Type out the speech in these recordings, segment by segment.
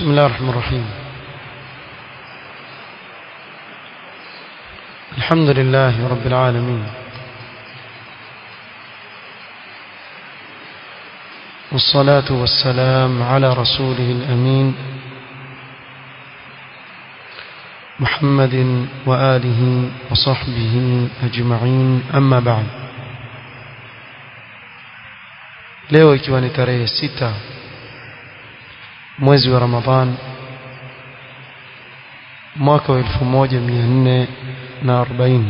بسم الله الرحمن الرحيم الحمد لله رب العالمين والصلاة والسلام على رسوله الأمين محمد وآله وصحبه أجمعين أما بعد leo ikiwa ni tarehe sita mwezi wa Ramadhan mwaka wa 1440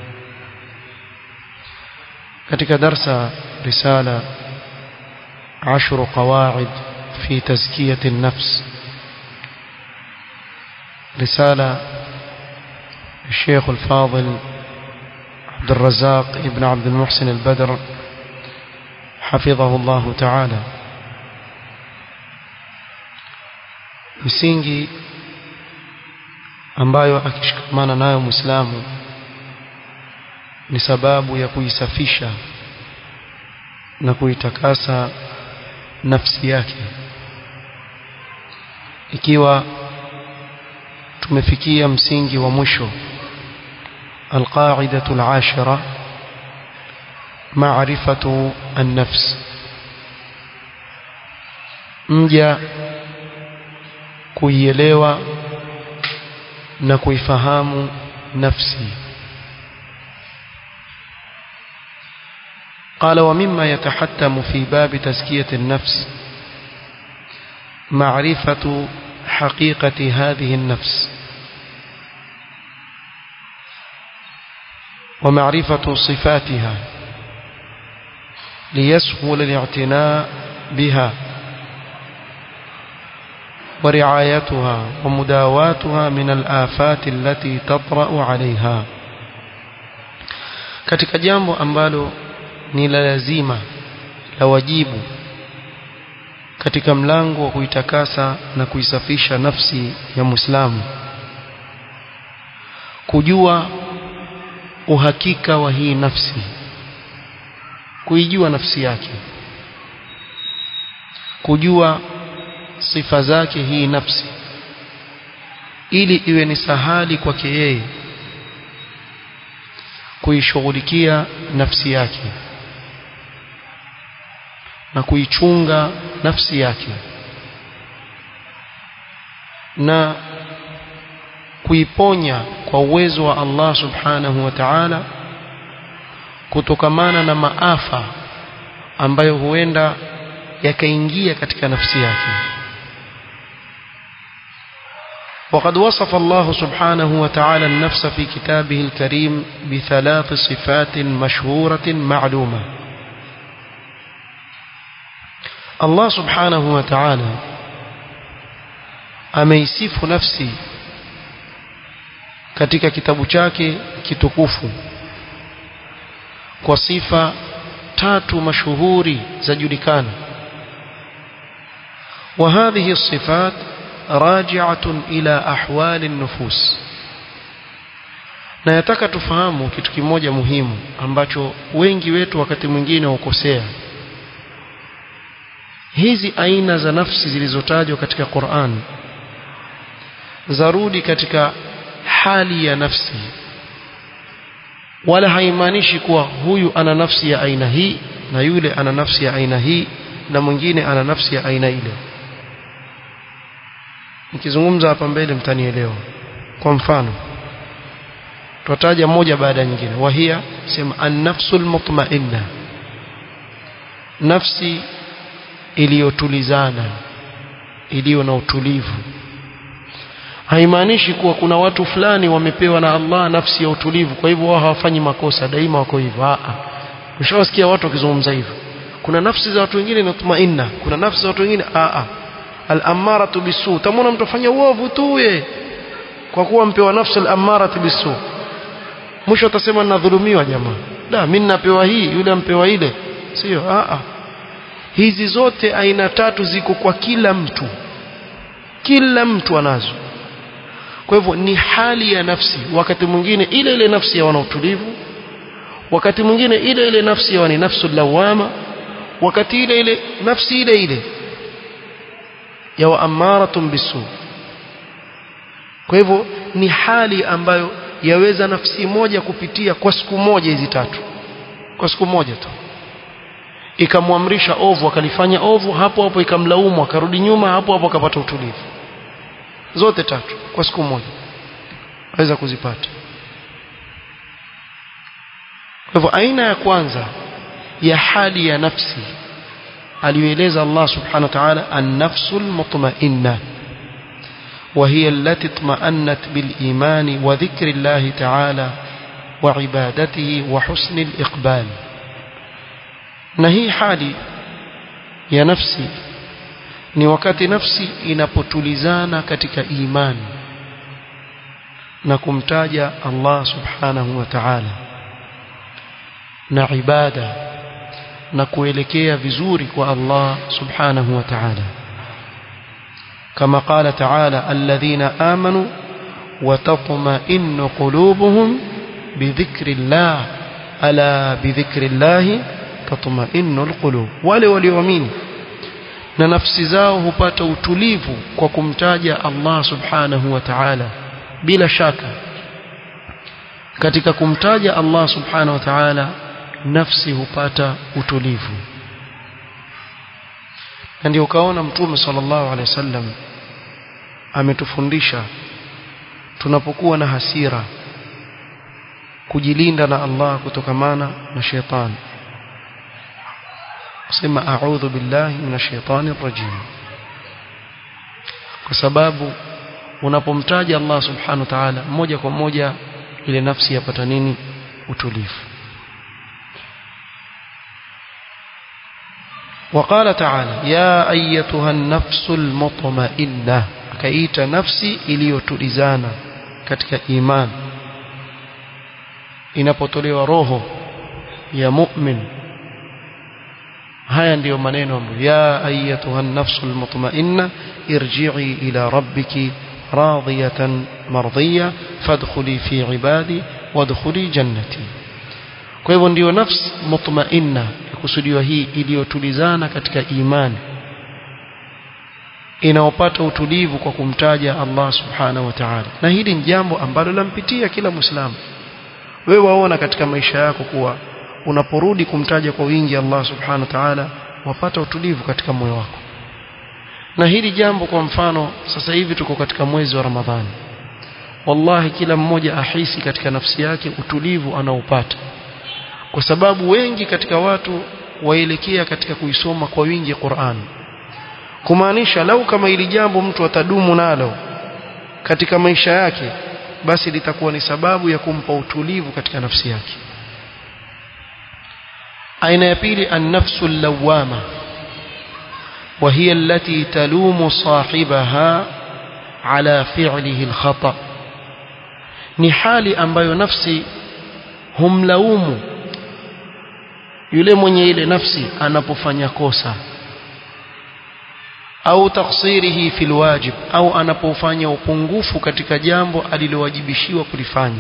katika darsa risala عشر قواعد في تزكية النفس رسالة الشيخ الفاضل عبد الرزاق ابن عبد المحسن البدر حفظه الله تعالى misingi ambayo akishikamana nayo Muislamu ni sababu ya kuisafisha na kuitakasa nafsi yake ikiwa tumefikia msingi wa mwisho القاعدة العاشرة معرفة النفس mja kuielewa na kuifahamu nafsi قال ومما يتحتم في باب تزكية النفس معرفة حقيقة هذه النفس ومعرفة صفاتها ليسهل الاعتناء بها ورعايتها ومداواتها من الآفات التي تطرأ عليها katika jambo ambalo ni la lazima la wajibu katika mlango wa kuitakasa na kuisafisha nafsi ya Muislamu kujua uhakika wa hii nafsi kuijua nafsi yake kujua sifa zake hii nafsi ili iwe ni sahali kwake yeye kuishughulikia nafsi yake na kuichunga nafsi yake na kuiponya kwa uwezo wa Allah subhanahu wa ta'ala kutokamana na maafa ambayo huenda yakaingia katika nafsi yake وقد وصف الله سبحانه وتعالى النفس في كتابه الكريم بثلاث صفات مشهورة معلومة الله سبحانه وتعالى ameisifu nafsi katika kitabu chake kitukufu kwa sifa tatu mashuhuri zajulikana وهذه الصفات راجعة إلى أحوال النفوس na yataka tufahamu kitu kimoja muhimu ambacho wengi wetu wakati mwingine hukosea hizi aina za nafsi zilizotajwa katika Qur'an zarudi katika hali ya nafsi wala haimaanishi kuwa huyu ana nafsi ya aina hii na yule ana nafsi ya aina hii na mwingine ana nafsi ya aina ile nikizungumza hapa mbele mtanielewa kwa mfano tutataja moja baada ya nyingine wahia sema an-nafsul mutma'inna nafsi iliyotulizana iliyo na utulivu haimaanishi kuwa kuna watu fulani wamepewa na Allah nafsi ya utulivu kwa hivyo wao hawafanyi makosa daima wako hivyo a mshawasikia watu wakizungumza hivyo kuna nafsi za watu wengine mutma'inna kuna nafsi za watu wengine a a al-ammaratu bisu tamona mtu afanya uovu tu ye kwa kuwa mpewa nafsi al-ammaratu bisu mwisho atasema ninadhulumiwa jamaa da mimi ninapewa hii yule ampewa ile sio a a hizi zote aina tatu ziko kwa kila mtu kila mtu anazo kwa hivyo ni hali ya nafsi wakati mwingine ile ile nafsi ya wana utulivu wakati mwingine ile ile nafsi ya ni nafsu lawama wakati ile ile nafsi ile ile ya wa amaratun bisu kwa hivyo ni hali ambayo yaweza nafsi moja kupitia kwa siku moja hizi tatu kwa siku moja tu ikamwamrisha ovu akalifanya ovu hapo hapo ikamlaumu akarudi nyuma hapo hapo akapata utulivu zote tatu kwa siku moja aweza kuzipata kwa hivyo aina ya kwanza ya hali ya nafsi aliyoeleza Allah subhanahu wa ta'ala an-nafsul mutma'inna وهي التي اطمأنت بالإيمان وذكر الله تعالى وعبادته وحسن الإقبال نهي حالي يا نفسي ni wakati nafsi inapotulizana katika imani na kumtaja Allah subhanahu wa ta'ala na ibada na kuelekea vizuri kwa Allah subhanahu wa ta'ala كما قال تعالى الذين آمنوا وتطمئن قلوبهم بذكر الله ألا بذكر الله تطمئن القلوب wale walioamini na nafsi zao hupata utulivu kwa kumtaja Allah subhanahu wa ta'ala bila shaka katika kumtaja Allah subhanahu wa ta'ala nafsi hupata utulivu na ndio ukaona mtume sallallahu alaihi wasallam ametufundisha tunapokuwa na hasira kujilinda na Allah kutokamana na shetani kusema a'udhu billahi minash shaitani rajim kwa sababu unapomtaja Allah subhanahu wa ta'ala moja kwa moja ile nafsi yapata nini utulivu وقال تعالى يا أيتها النفس المطمئنة كايت نفسي iliyotulizana katika iman inapotolewa roho ya mu'min haya ndiyo maneno ya ayatuha an-nafsul mutma'inna irji'i ila rabbiki radiyatan mardiya fadkhuli fi ibadi wadkhuli jannati kwa hivyo ndiyo nafsi mutma'inna kusudiwa hii iliyotulizana katika imani inaopata utulivu kwa kumtaja Allah subhanahu wa ta'ala na hili ni jambo ambalo lampitia kila muislamu wewe waona katika maisha yako kuwa unaporudi kumtaja kwa wingi Allah subhanahu wa ta'ala wapata utulivu katika moyo wako na hili jambo kwa mfano sasa hivi tuko katika mwezi wa Ramadhani wallahi kila mmoja ahisi katika nafsi yake utulivu anaopata kwa sababu wengi katika watu waelekea katika kuisoma kwa wingi Qur'an kumaanisha lau kama ili jambo mtu atadumu nalo katika maisha yake basi litakuwa ni sababu ya kumpa utulivu katika nafsi yake aina ya pili an-nafsu lawama وهي التي تلوم صاحبها على فعله الخطأ ni hali ambayo nafsi humlaumu yule mwenye ile nafsi anapofanya kosa au taksirihi fil wajib au anapofanya upungufu katika jambo alilowajibishiwa kulifanya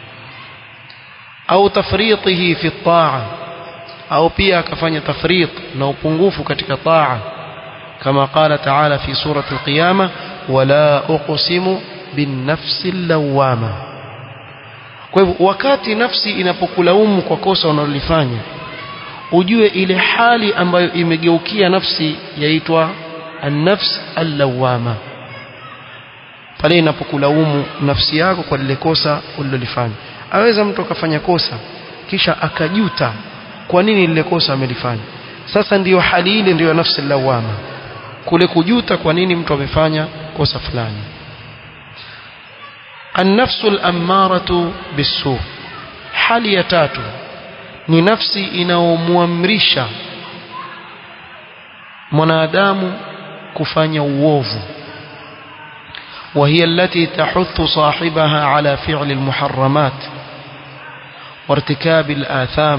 au tafritihi fi taa au pia akafanya tafrit na upungufu katika taa kama qala ta'ala fi surati al-qiyamah wala uqsimu bin nafsi lawama kwa hivyo wakati nafsi inapokulaumu kwa kosa unalolifanya ujue ile hali ambayo imegeukia nafsi yaitwa an-nafs al-lawama pale inapokulaumu nafsi yako kwa lile kosa ulilolifanya aweza mtu akafanya kosa kisha akajuta kwa nini lile kosa amelifanya sasa ndiyo hali ile ndiyo nafsi lawama kule kujuta kwa nini mtu amefanya kosa fulani an-nafsu al-ammaratu bis-su hali ya tatu ni nafsi inaomwamrisha mwanadamu kufanya uovu وهي التي تحث صاحبها على فعل المحرمات وارتكاب الآثام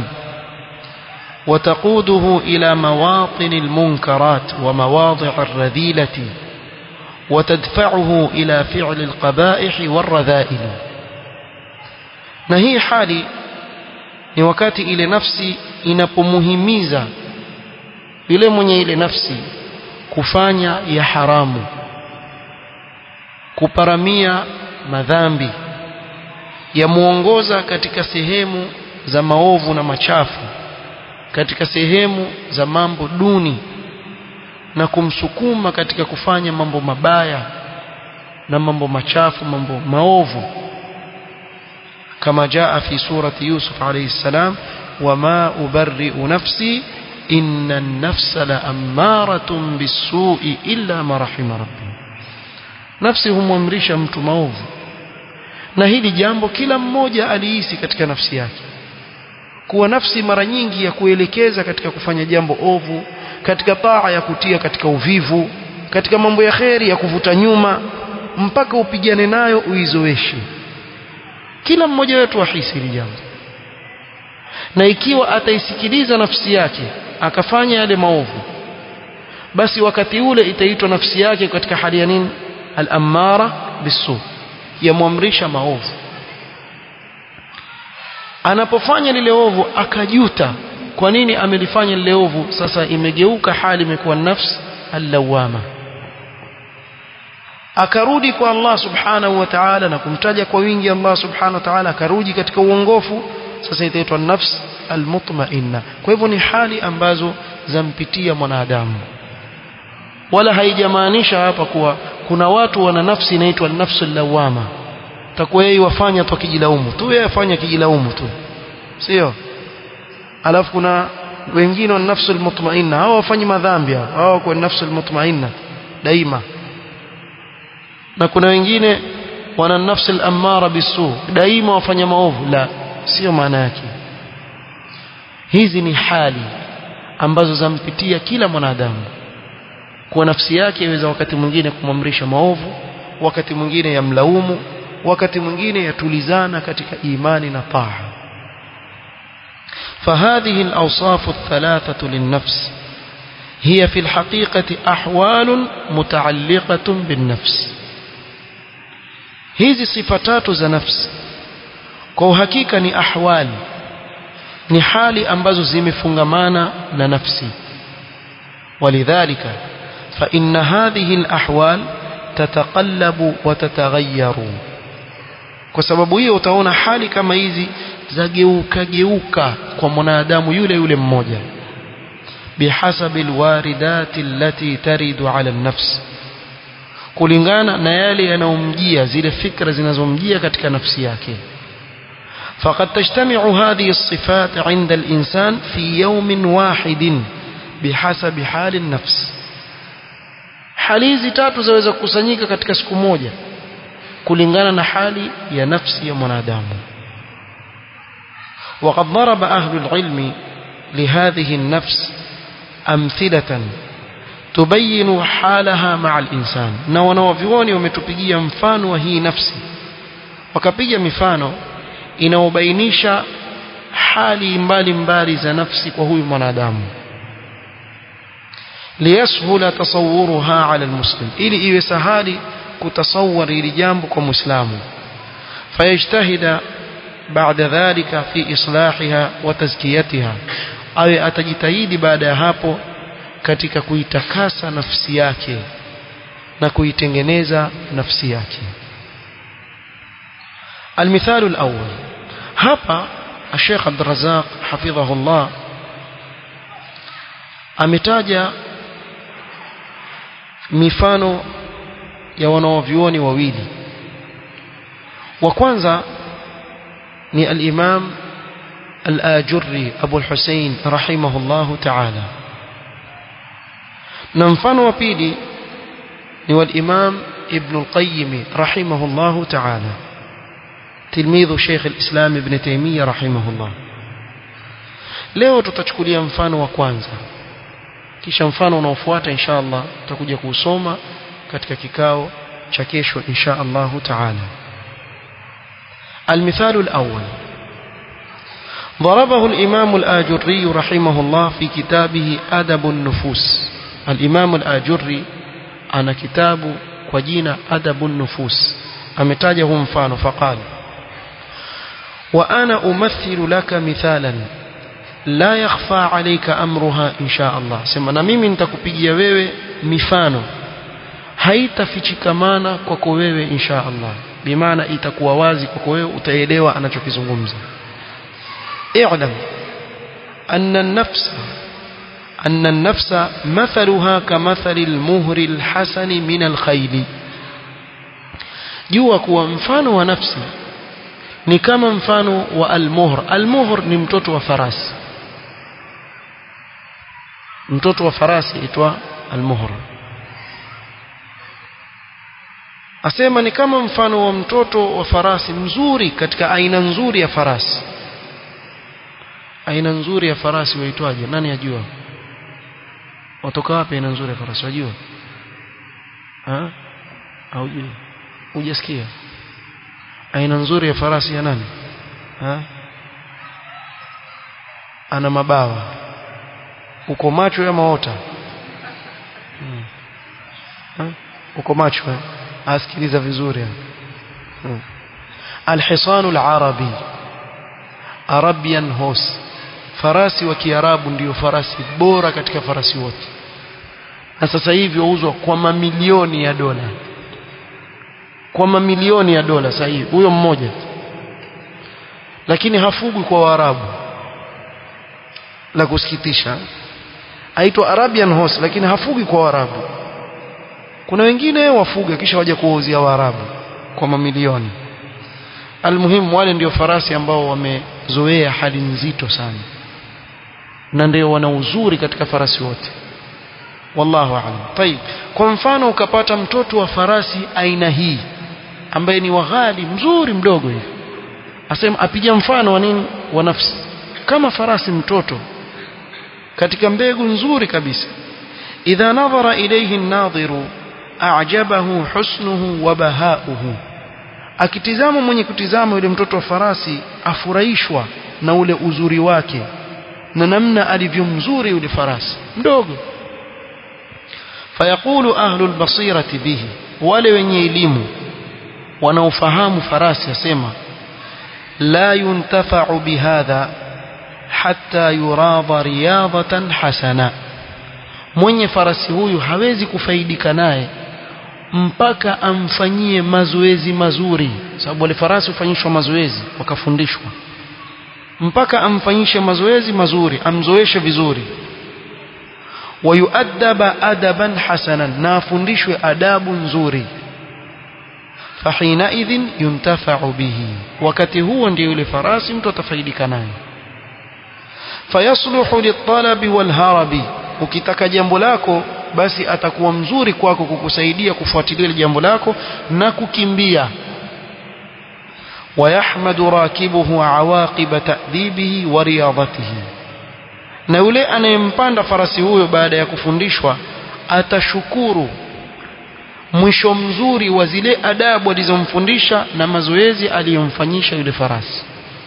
وتقوده إلى مواطن المنكرات ومواضع الرذيلة وتدفعه إلى فعل القبائح والرذائل نهي حالي ni wakati ile nafsi inapomuhimiza yule mwenye ile nafsi kufanya ya haramu kuparamia madhambi yamuongoza katika sehemu za maovu na machafu katika sehemu za mambo duni na kumsukuma katika kufanya mambo mabaya na mambo machafu mambo maovu kama jaa fi surati Yusuf alayhi salam wama ubarri'u nafsi inna an-nafsa la'ammaratun bis-su'i illa ma rahima rabbi nafsi humwamrisha mtu maovu na hili jambo kila mmoja alihisi katika nafsi yake kuwa nafsi mara nyingi ya kuelekeza katika kufanya jambo ovu katika taa ya kutia katika uvivu katika mambo ya kheri ya kuvuta nyuma mpaka upigane nayo uizoeshe kila mmoja wetu ahisi hili jambo na ikiwa ataisikiliza nafsi yake akafanya yale maovu basi wakati ule itaitwa nafsi yake katika hali ya nini al-ammara bisu yamwamrisha maovu anapofanya lile ovu akajuta kwa nini amelifanya lile ovu sasa imegeuka hali imekuwa nafsi allawama akarudi kwa Allah subhanahu wa ta'ala na kumtaja kwa wingi Allah subhanahu wa ta'ala akarudi katika uongofu sasa itaitwa nafs almutmainna kwa hivyo ni hali ambazo zampitia mwanadamu wala haijamaanisha hapa kuwa kuna watu wana nafsi inaitwa nafsul lawama takuwa yeye wafanya tu akijilaumu tu yeye afanya kijilaumu tu sio alafu kuna wengine wana nafsul mutmainna hao wafanyi madhambi hao kwa nafsul mutmainna daima na kuna wengine wana nafsul amara bisu daima wafanya maovu la sio maana yake hizi ni hali ambazo zampitia kila mwanadamu kwa nafsi yake iweza wakati mwingine kumamrisha maovu wakati mwingine yamlaumu wakati mwingine yatulizana katika imani na taa فهذه الأوصاف الثلاثة للنفس هي في الحقيقة أحوال متعلقة بالنفس hizi sifa tatu za nafsi kwa uhakika ni ahwali ni hali ambazo zimefungamana na nafsi ولذلك فإن هذه الأحوال تتقلب وتتغير kwa sababu hiyo utaona hali kama hizi zageuka geuka kwa mwanadamu yule yule mmoja bihasabi alwaridati allati taridu ala an-nafs kulingana na yale yanayomjia zile fikra zinazomjia katika nafsi yake فقد تجتمع هذه الصفات عند الإنسان في يوم واحد بحسب حال النفس hali hizi tatu zaweza kukusanyika katika siku moja kulingana na hali ya nafsi ya mwanadamu وقد ضرب أهل العلم لهذه النفس أمثلة تبين حالها مع الإنسان na wanawavyuoni wametupigia mfano wa hii nafsi wakapiga mifano inaobainisha hali mbali mbali za nafsi kwa huyu mwanadamu liyashula tasawuruha ala almuslim ili iwe sahali kutasawwar ili jambo kwa muislamu fayajtahida baada dhalika fi islahiha wa tazkiyatiha awe atajitahidi baada ya hapo katika kuitakasa nafsi yake na kuitengeneza nafsi yake المثال الأول hapa الشيخ عبد الرزاق حفظه الله ametaja mifano ya wanaovyuoni wawili wa kwanza ni al-Imam al-Ajurri Abu al-Hussein rahimahullahu ta'ala na mfano wa pili ni wal-Imam Ibn al-Qayyim rahimahullahu ta'ala تلميذ شيخ الإسلام ابن تيمية رحمه الله leo tutachukulia mfano wa kwanza kisha mfano unaofuata insha Allah tutakuja kuusoma katika kikao cha kesho insha Allah taala المثال الأول ضربه الإمام الآجري رحمه الله في كتابه أدب النفوس الإمام الآجري أنا كتاب وجينا أدب النفوس أمتاجه مفانه فقال وأنا أمثل لك مثالا لا يخفى عليك أمرها إن شاء الله سمع na mimi nitakupigia wewe mifano haitafichikamana kwako wewe insha Allah bimaana itakuwa wazi kwako wewe utaelewa anachokizungumza i'lam anna an-nafsa أن النفس مثلها كمثل المهر الحسن من الخيل jua kuwa mfano wa nafsi ni kama mfano wa almuhr almuhr ni mtoto wa farasi mtoto wa farasi itwa almuhr asema ni kama mfano wa mtoto wa farasi mzuri katika aina nzuri ya farasi aina nzuri ya farasi waitwaje nani ajua watoka wapi aina nzuri ya farasi wajua ha haujui hujasikia aina nzuri ya farasi ya nani ha ana mabawa uko macho ama ota hmm. ha? uko macho eh? asikiliza vizuri hmm. alhisanu alarabi arabian horse farasi wa kiarabu ndiyo farasi bora katika farasi wote na sasa hivi wauzwa kwa mamilioni ya dola kwa mamilioni ya dola sasa hivi huyo mmoja lakini hafugwi kwa waarabu la kusikitisha aitwa arabian horse lakini hafugwi kwa waarabu kuna wengine wafuga kisha waje kuwauzia waarabu kwa mamilioni almuhimu wale ndio farasi ambao wamezoea hali nzito sana na ndio wana uzuri katika farasi wote wallahu a'lam tayib kwa mfano ukapata mtoto wa farasi aina hii ambaye ni waghali mzuri mdogo hivi asema apiga mfano wa nini wa nafsi kama farasi mtoto katika mbegu nzuri kabisa idha nadhara ilayhi an-nadhiru a'jabahu husnuhu wa bahauhu akitizama mwenye kutizama yule mtoto wa farasi afurahishwa na ule uzuri wake na namna alivyo mzuri yule farasi mdogo fayaqulu ahlul basirati bihi wale wenye elimu wanaofahamu farasi asema la yuntafa'u bihadha hatta yuradha riyadatan hasana mwenye farasi huyu hawezi kufaidika naye mpaka amfanyie mazoezi mazuri sababu wale farasi hufanyishwa mazoezi wakafundishwa mpaka amfanyishe mazoezi mazuri amzoeshe vizuri wayuadaba adaban hasanan na afundishwe adabu nzuri fahinaidhin yuntafa'u bihi wakati huo ndio yule farasi mtu atafaidika naye fayasluhu litalabi walharabi ukitaka jambo lako basi atakuwa mzuri kwako kukusaidia kufuatilia jambo lako na kukimbia ويحمد راكبه عواقب تأديبه ورياضته na yule anayempanda farasi huyo baada ya kufundishwa atashukuru mwisho mzuri wa zile adabu alizomfundisha na mazoezi aliyomfanyisha yule farasi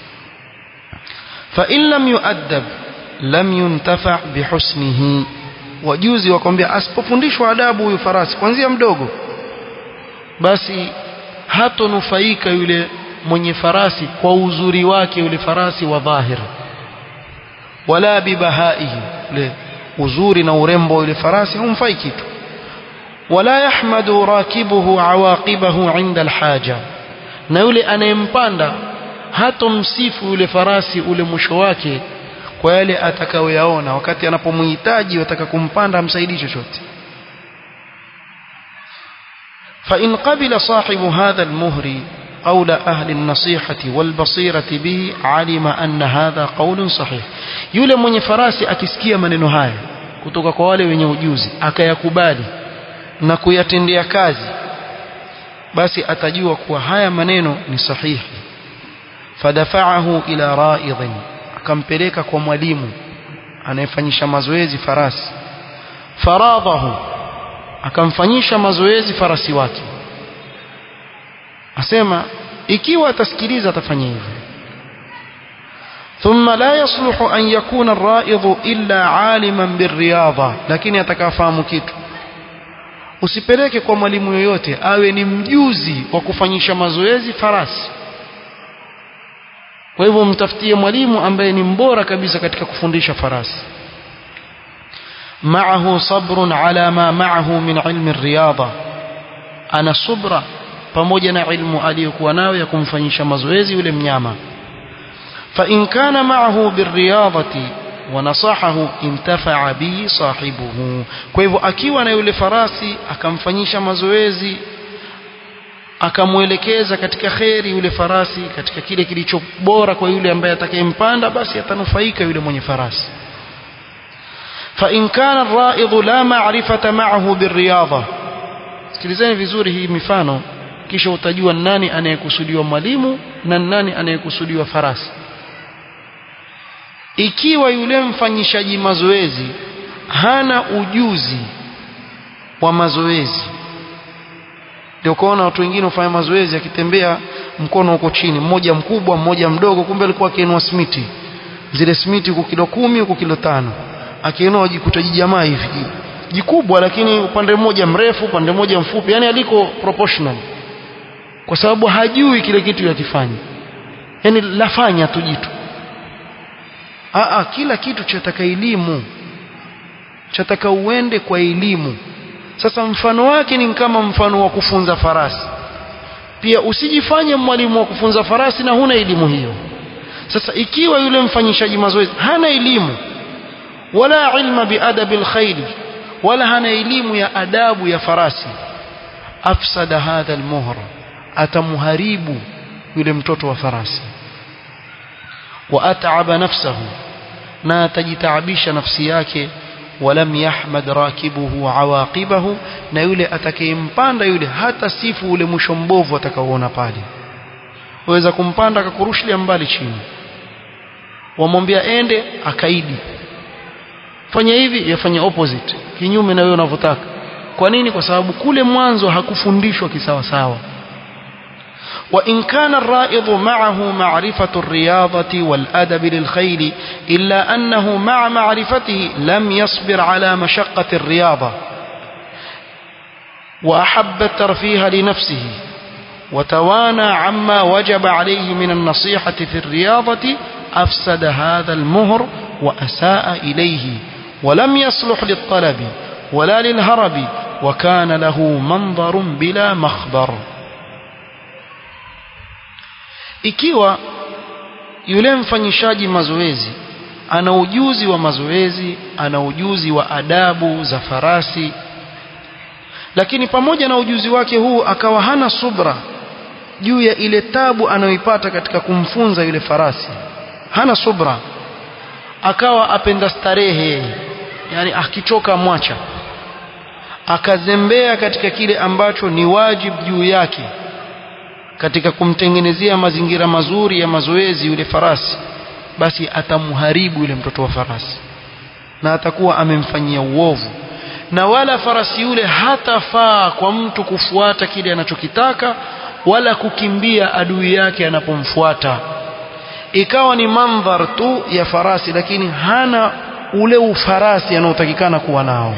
fa in lam yu'addab lam yuntafa bihusnihi wajuzi wakwambia asipofundishwa adabu huyu farasi kuanzia mdogo basi hatonufaika yule mwenye farasi kwa uzuri wake yule farasi wa dhahir wala bibahaihi ule uzuri na urembo yule farasi humfai kitu wala yahmadu rakibuhu awaqibahu inda alhaja na yule anayempanda hatomsifu yule farasi ule mwisho wake kwa yale atakayoyaona wakati anapomhitaji wataka kumpanda amsaidii chochote فإن قبل صاحب هذا المهر قول أهل النصيحة والبصيرة به علم أن هذا قول صحيح yule mwenye farasi akisikia maneno haya kutoka kwa wale wenye ujuzi akayakubali na kuyatendea kazi basi atajua kuwa haya maneno ni sahihi fadafa'ahu ila ra'idhin akampeleka kwa mwalimu anayefanyisha mazoezi farasi faradhahu akamfanyisha mazoezi farasi wake asema ikiwa atasikiliza atafanya hivyo ثم لا يصلح أن يكون الرائض إلا عالما بالرياضة lakini atakafahamu kitu usipeleke kwa mwalimu yoyote awe ni mjuzi wa kufanyisha mazoezi farasi kwa hivyo mtafutie mwalimu ambaye ni mbora kabisa katika kufundisha farasi معه صبر على ما معه من علم الرياضة أنا صبر pamoja na ilmu aliyokuwa nayo ya kumfanyisha mazoezi yule mnyama fa in kana ma'ahu birriyadati wa nasahahu intafa'a bihi sahibuhu kwa hivyo akiwa na yule farasi akamfanyisha mazoezi akamwelekeza katika kheri yule farasi katika kile kilicho bora kwa yule ambaye atakayempanda basi atanufaika yule mwenye farasi فإن كان الرائض لا معرفة معه بالرياضة sikilizeni vizuri hii mifano kisha utajua nani anayekusudiwa mwalimu na nani anayekusudiwa farasi ikiwa yule mfanyishaji mazoezi hana ujuzi wa mazoezi ndio kuona watu wengine hufanya mazoezi akitembea mkono uko chini mmoja mkubwa mmoja mdogo kumbe alikuwa akiinua smiti zile smiti huko kilo kumi huko kilo tano akiinua jikuta jijamaa hivi jikubwa lakini upande mmoja mrefu upande mmoja mfupi yani aliko proportional kwa sababu hajui kile kitu yakifanya yani lafanya tu jitu Aa, kila kitu chataka elimu chataka uende kwa elimu sasa mfano wake ni kama mfano wa kufunza farasi pia usijifanye mwalimu wa kufunza farasi na huna elimu hiyo sasa ikiwa yule mfanyishaji mazoezi hana elimu wala ilma biadabi alkhayli wala hana elimu ya adabu ya farasi afsada hadha almuhr atamuharibu yule mtoto wa farasi wa at'aba nafsahu na atajitaabisha nafsi yake walam yahmad rakibuhu awaqibahu na yule atakayempanda yule hata sifu ule mwisho mbovu atakaoona pale waweza kumpanda akakurushilia mbali chini wamwambia ende akaidi fanya hivi yafanya opposite kinyume na wewe unavyotaka kwa nini kwa sababu kule mwanzo hakufundishwa kisawa sawa وإن كان الرائض معه معرفة الرياضة والأدب للخيل إلا أنه مع معرفته لم يصبر على مشقة الرياضة وأحب الترفيه لنفسه وتوانى عما وجب عليه من النصيحة في الرياضة أفسد هذا المهر وأساء إليه ولم يصلح للطلب ولا للهرب وكان له منظر بلا مخبر ikiwa yule mfanyishaji mazoezi ana ujuzi wa mazoezi ana ujuzi wa adabu za farasi lakini pamoja na ujuzi wake huu akawa hana subra juu ya ile tabu anayoipata katika kumfunza yule farasi hana subra akawa apenda starehe yani akichoka mwacha akazembea katika kile ambacho ni wajibu juu yake katika kumtengenezea mazingira mazuri ya mazoezi yule farasi basi atamharibu yule mtoto wa farasi na atakuwa amemfanyia uovu na wala farasi yule hatafaa kwa mtu kufuata kile anachokitaka wala kukimbia adui yake anapomfuata ikawa ni mandhar tu ya farasi lakini hana ule ufarasi anaotakikana kuwa nao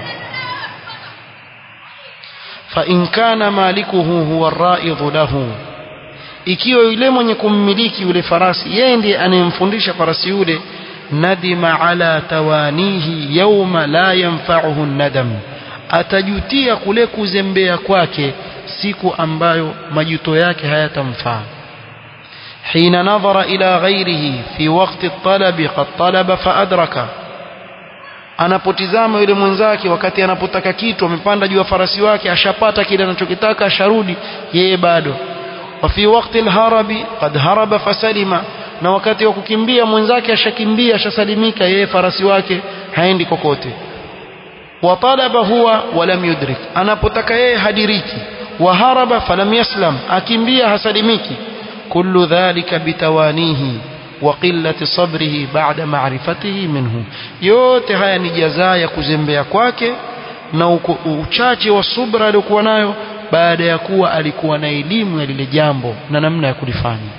fa in kana malikuhu huwa ar-ra'idhu lahu ikiwa yule mwenye kummiliki yule farasi yeye ndiye anayemfundisha farasi yule nadima ala tawanihi yawma la yanfa'uhu nadam atajutia kule kuzembea kwake siku ambayo majuto yake hayatamfaa حين نظر إلى غيره في وقت الطلب قد طلب فأدرك anapotizama yule mwenzake wakati anapotaka kitu amepanda juu ya farasi wake ashapata kile anachokitaka asharudi yeye bado وفي وقت الهرب قد هرب فسلم na wakati wa kukimbia mwenzake ashakimbia ashasalimika yeye farasi wake haendi kokote watalaba huwa walam yudrik anapotaka yeye hadiriki waharaba falam yaslam akimbia hasalimiki kullu dhalika bitawanihi wa qillati sabrihi ba'da ma'rifatihi minhu yote haya ni jazaa ya kuzembea kwake na uchache wa subra aliyokuwa nayo baada ya kuwa alikuwa na elimu ya lile jambo na namna ya kulifanya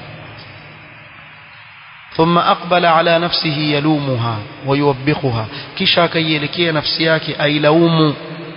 ثم أقبل على نفسه يلومها ويوبخها kisha akaielekea nafsi yake ailaumu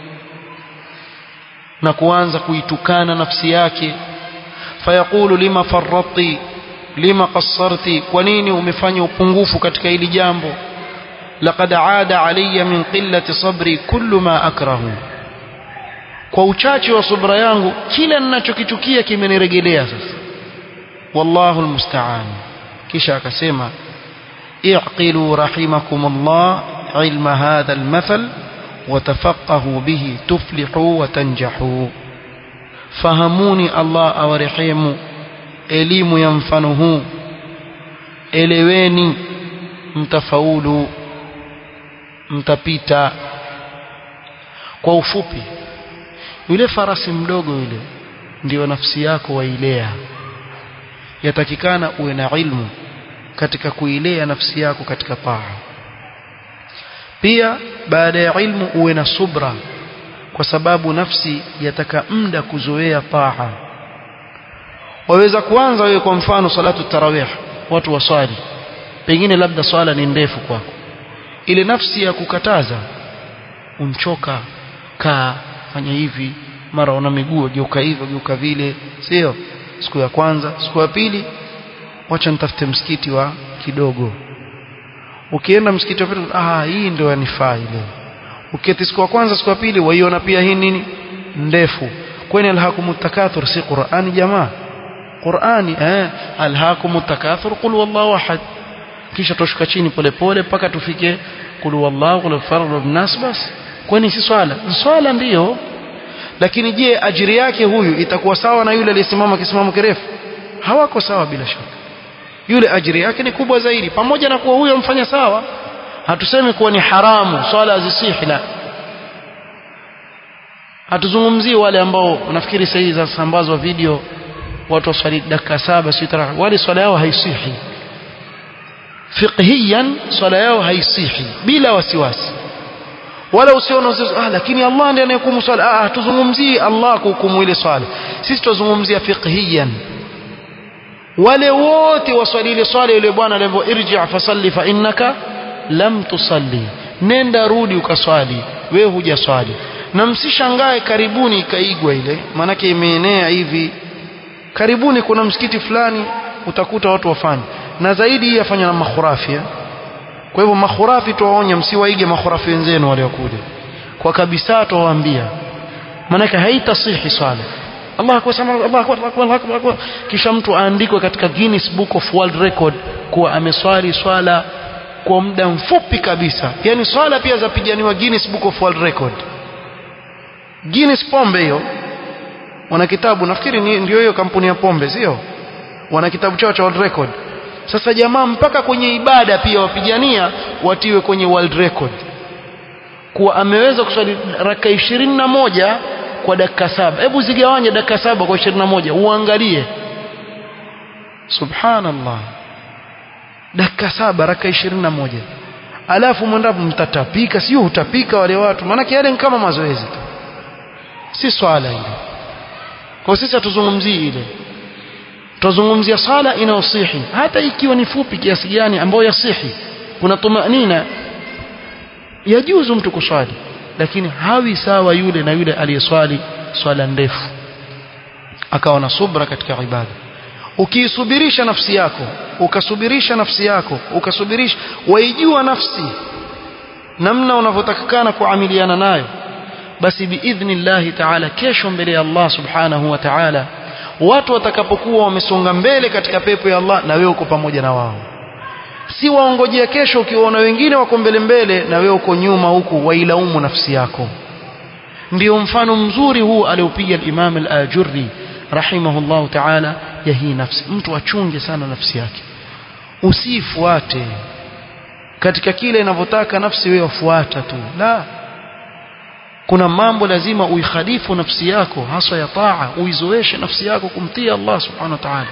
na kuanza kuitukana nafsi yake fayaqulu lima farratti lima qassarti kwa nini umefanya upungufu katika hili jambo لقد عاد علي من قلة صبري كل ما أكره kwa uchache wa subra yangu kila ninachokichukia kimenirejelea sasa wallahu almusta'an kisha akasema i'qilu rahimakumullah ilma hadha almathal watafaqahu bihi tuflihu wa tanjahu fahamuni Allah awarehemu elimu ya mfano huu eleweni mtafaulu mtapita kwa ufupi yule farasi mdogo yule ndiyo nafsi yako wailea yatakikana uwe na ilmu katika kuilea nafsi yako katika taa pia baada ya ilmu uwe na subra kwa sababu nafsi yataka muda kuzoea taa waweza kuanza wewe kwa mfano salatu tarawih watu waswali pengine labda swala ni ndefu kwako ile nafsi ya kukataza unchoka kaa fanya hivi mara una miguu geuka hivyo geuka vile sio siku ya kwanza siku ya pili wacha nitafute msikiti wa kidogo ukienda msikiti wa pili ah hii ndio yanifaa ile uketi siku ya kwanza siku ya pili waiona pia hii nini ndefu kwani alhakumut takathur si qur'ani jamaa qur'ani eh alhakumut takathur qul wallahu ahad kisha tushuka chini polepole mpaka tufike qul wallahu qul fardu nas bas kwani si swala swala ndiyo lakini je ajiri yake huyu itakuwa sawa na yule aliyesimama kisimamo kirefu hawako sawa bila shaka yule ajiri yake ni kubwa zaidi pamoja na kuwa huyo amfanya sawa hatusemi kuwa ni haramu swala azisihi la hatuzungumzii wale ambao nafikiri sasa hizi zasambazwa video watu waswali dakika saba sita wale swala yao haisihi fiqhiyan swala yao haisihi bila wasiwasi wala usione ah lakini Allah ndiye anayehukumu swala ah hatuzungumzii Allah kuhukumu ile swala sisi tuzungumzia fiqhiyan wale wote waswali ile swala ile bwana alivyo irji fasalli fa innaka lam tusalli nenda rudi ukaswali wewe hujaswali na msishangae karibuni ikaigwa ile maanake imeenea hivi karibuni kuna msikiti fulani utakuta watu wafanye na zaidi hii yafanya na makhurafi kwa hivyo makhurafi tuwaonya msiwaige makhurafi wenzenu waliokuja kwa kabisa tuwaambia maanake haitasihi swala Allah akbar Allah akbar Allah akbar akbar kisha mtu aandikwe katika Guinness Book of World Record kuwa ameswali swala kwa muda mfupi kabisa yani swala pia zapiganiwa Guinness Book of World Record Guinness pombe hiyo wana kitabu nafikiri ndio hiyo kampuni ya pombe sio wana kitabu chao cha world record sasa jamaa mpaka kwenye ibada pia wapigania watiwe kwenye world record kuwa ameweza kuswali raka ishirini na moja kwa dakika saba hebu zigawanye dakika saba kwa ishirini na moja uangalie subhanallah dakika saba raka ishirini na moja alafu mwendapo mtatapika sio hutapika wale watu maanake yale ni kama mazoezi tu si swala ile kwa sisi hatuzungumzii ile tuzungumzia sala inayosihi hata ikiwa ni fupi kiasi gani ambayo yasihi kuna tumanina yajuzu mtu kuswali lakini hawi sawa yule na yule aliyeswali swala ndefu akawa na subra katika ibada ukiisubirisha nafsi yako ukasubirisha nafsi yako ukasubirisha waijua nafsi namna unavyotakikana kuamiliana nayo basi biidhnillahi taala kesho mbele ya Allah subhanahu wa ta'ala watu watakapokuwa wamesonga mbele katika pepo ya Allah na wewe uko pamoja na wao si waongojea kesho ukiwaona wengine wako mbele mbele na wewe uko nyuma huku wailaumu nafsi yako ndio mfano mzuri huu aliopiga al-Imam al-Ajurri rahimahullahu ta'ala ya hii nafsi mtu achunge sana nafsi yake usifuate katika kile inavyotaka nafsi wewe wafuata tu la kuna mambo lazima uikhalifu nafsi yako hasa ya taa uizoeshe nafsi yako kumtii Allah subhanahu wa ta'ala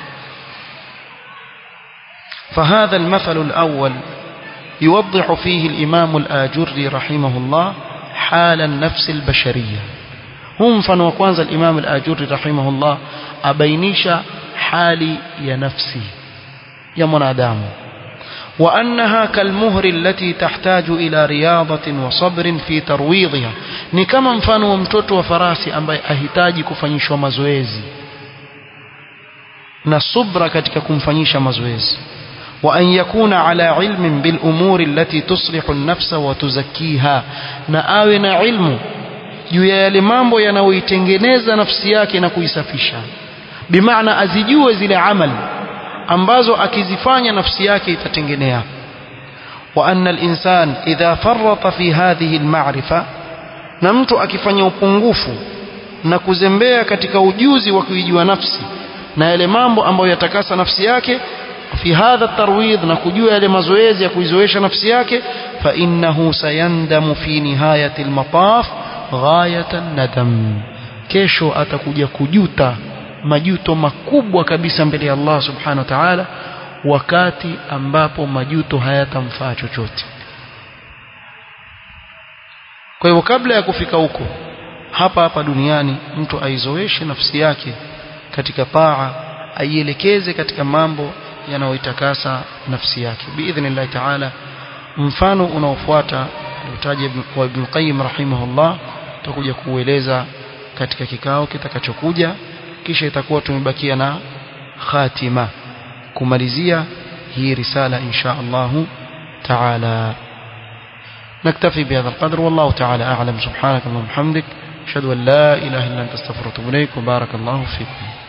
فهذا المثل الأول يوضح فيه الإمام الآجري رحمه الله حال النفس البشرية هم فنو كwanza الإمام الآجري رحمه الله أبينيش حالي يا نفسي يا منادام وأنها كالمهر التي تحتاج إلى رياضة وصبر في ترويضها ni kama mfano wa mtoto wa farasi ambaye ahitaji kufanyishwa mazoezi na subra katika kumfanyisha mazoezi وأن يكون على علم بالأمور التي تصلح النفس وتزكيها نآونا علم juu ya yale mambo yanayoitengeneza nafsi yake na kuisafisha bimaana azijue zile amali ambazo akizifanya nafsi yake itatengenea wa anna al-insan idha farrata fi hadhihi al-ma'rifa na mtu akifanya upungufu na kuzembea katika ujuzi wa kuijua nafsi na yale mambo ambayo yatakasa nafsi yake fi hadha tarwidh na kujua yale mazoezi ya kuizoesha nafsi yake fa innahu sayandamu fi nihayati al-mataf ghayatan nadam kesho atakuja kujuta majuto makubwa kabisa mbele ya Allah subhanahu wa ta'ala wakati ambapo majuto hayatamfaa chochote kwa hivyo kabla ya kufika huko hapa hapa duniani mtu aizoeshe nafsi yake katika taa aielekeze katika mambo yanayoitakasa nafsi yake biidhnillah ta'ala mfano unaofuata utaje wa Ibn Qayyim rahimahullah tutakuja kuueleza katika kikao kitakachokuja kisha itakuwa tumebakia na khatima kumalizia hii risala insha Allah تعالى نكتفي بهذا القدر والله تعالى أعلم سبحانك اللهم وبحمدك أشهد أن لا إله إلا أنت استغفرك وأتوب إليك وبارك الله فيكم